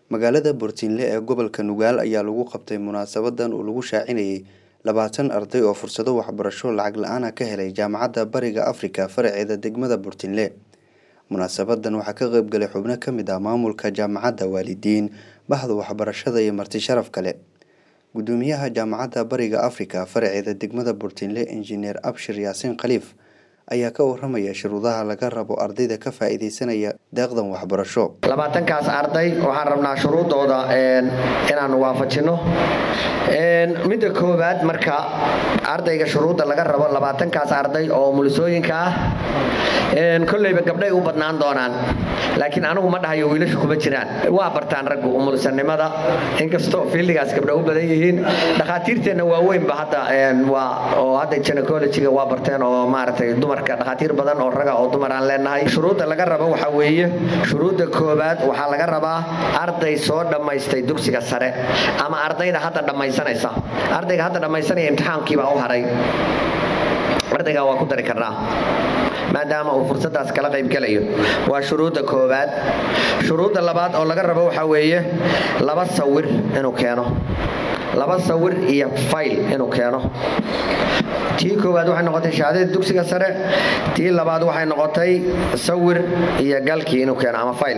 magaalada Burtinle ee gobolka Nugaal ayaa lagu qabtay munaasabadan oo lagu shaacinayay labaatan arday oo fursado waxbarasho lacag la-aan ah ka helay jaamacadda bariga Afrika faraceeda degmada Burtinle munaasabadan waxaa ka qayb galay xubno ka mid ah maamulka jaamacadda waalidiin bahda waxbarashada iyo marti sharaf kale gudoomiyaha jaamacadda bariga Afrika faraceeda degmada Burtinle injineer Abshir Yaasiin Khaliif ayaa ka waramaya shuruudaha laga rabo ardayda ka faa'iideysanaya deeqdan waxbarasho labaatankaas arday waxaan rabnaa shuruudooda inaanu waafajino midda koowaad marka ardayga shuruudda laga rabo labaatankaas arday oo mulisooyinka ah kolleyba gabdhay u badnaan doonaan laakiin anigu ma dhahayo wiilashu kuma jiraan waa bartaan raggu umulisanimada inkastoo fiildigaas gabdha u badan yihiin dhakhaatiirteenna waaweynba hadda oo hadda gynecologiga waa barteen oo maaragtay dumarka dhakhaatiir badan oo raga oo dumar aan leenahay shuruudda laga rabo waxaa weeye shuruudda koowaad waxaa laga rabaa arday soo dhammaystay dugsiga sare ama ardayda hadda dhammaysanaysa ardayga hadda dhammaysanaya imtixaankiibaa u haray ardaygaa waa ku dari karnaa maadaama uu fursadaas kala qaybgalayo waa shuruudda koowaad shuruudda labaad oo laga rabo waxaa weeye laba sawir inuu keeno laba sawir iyo fayl inuu keeno tii koowaad waxay noqotay shahaadadii dugsiga sare tii labaad waxay noqotay sawir iyo galkii inuu keeno ama fayl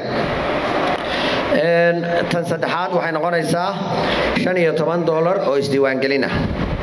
tan saddexaad waxay noqonaysaa shan iyo toban dolar oo isdiiwaangelin ah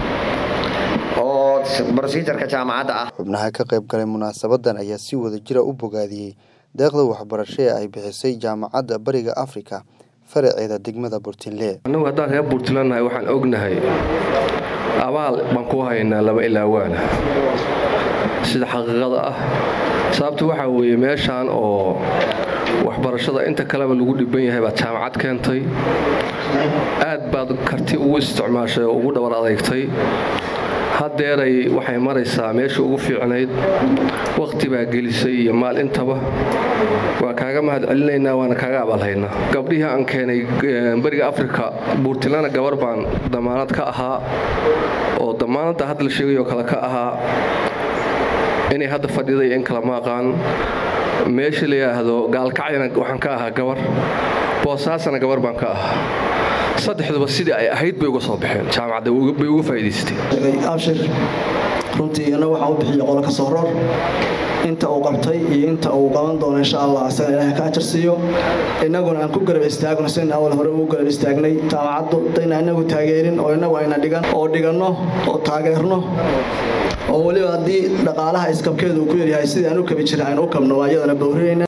oo brosijarka jaamacadda ah xubnaha ka qayb galay munaasabadan ayaa si wada jira u bogaadiyey deeqda waxbarasho ee ay bixisay jaamacadda bariga afrika faraceeda degmada burtinle annagu haddaan reer buurtilannahay waxaan ognahay abaal baan ku haynaa laba ilaa waana sida xaqiiqada ah sababtu waxaa weeye meeshaan oo waxbarashada inta kaleba lagu dhiban yahay baad jaamacad keentay aad baad karti ugu isticmaashay oo ugu dhabar adeygtay haddeeray waxay maraysaa meesha ugu fiicnayd wakhti baa gelisay iyo maal intaba waa kaaga mahad celinaynaa waana kaaga abalhaynaa gabdhihii aan keenay bariga afrika buurtilana gabar baan damaanad ka ahaa oo damaanadda hadda la sheegayoo kale ka ahaa inay hadda fadhiday in kale ma aqaan meesha la yidhaahdo gaalkacyana waxaan ka ahaa gabar boosaasana gabar baan ka ahaa saddexduba sidii ay ahayd bay uga soo baxeen jaamacadda bay uga faa'iidaysatay abshir runtii anna waxaan u bixiyey qolo ka soo roor inta uu qabtay iyo inta uu qaban doono insha allah asaga ilaahay ka ajar siiyo innaguna aan ku garab istaagno sina awal hore ugu garab istaagnay jaamacaddu dayna inagu taageerin oo inagu ayna dhigan oo dhiganno oo taageerno oo weliba haddii dhaqaalaha iskabkeedu uu ku yaryahay sidii aan u kabi jiray aynu u kabno waa iyadana bowrinayna